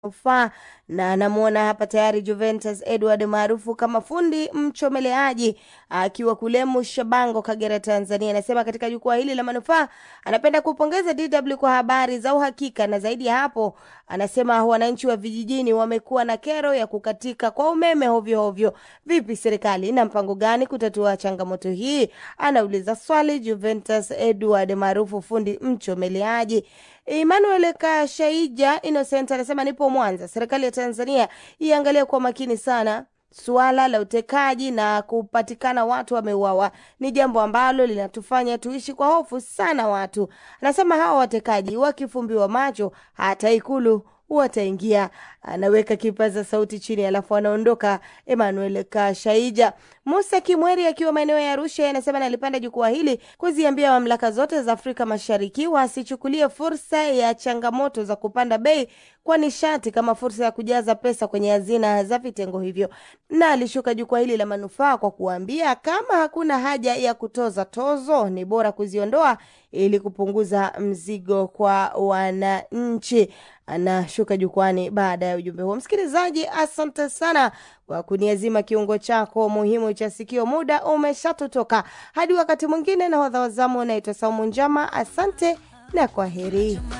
manufaa na anamwona hapa tayari Juventus Edward maarufu kama fundi mchomeleaji akiwa kule Mushabango, Kagera, Tanzania. Anasema katika jukwaa hili la manufaa anapenda kupongeza DW kwa habari za uhakika, na zaidi ya hapo, anasema wananchi wa vijijini wamekuwa na kero ya kukatika kwa umeme hovyo hovyo. Vipi, serikali ina mpango gani kutatua changamoto hii? Anauliza swali Juventus Edward maarufu fundi mchomeleaji. Emmanuel Kashaija Innocent anasema nipo Mwanza. Serikali ya Tanzania iangalie kwa makini sana suala la utekaji na kupatikana watu wameuawa ni jambo ambalo linatufanya tuishi kwa hofu sana. Watu anasema hawa watekaji wakifumbiwa macho hata Ikulu wataingia. Anaweka kipaza sauti chini, alafu anaondoka. Emmanuel Kashaija. Musa Kimweri akiwa maeneo ya Arusha anasema nalipanda jukwaa hili kuziambia mamlaka zote za Afrika Mashariki wasichukulie fursa ya changamoto za kupanda bei kwa nishati kama fursa ya kujaza pesa kwenye hazina za vitengo hivyo, na alishuka jukwaa hili la manufaa kwa kuambia kama hakuna haja ya kutoza tozo, ni bora kuziondoa ili kupunguza mzigo kwa wananchi. Anashuka jukwani baada ya ujumbe huo. Msikilizaji, asante sana kwa kuniazima kiungo chako muhimu cha sikio. Muda umeshatotoka, hadi wakati mwingine. Nahodha wa zamu unaitwa Saumu Njama. Asante na kwa heri.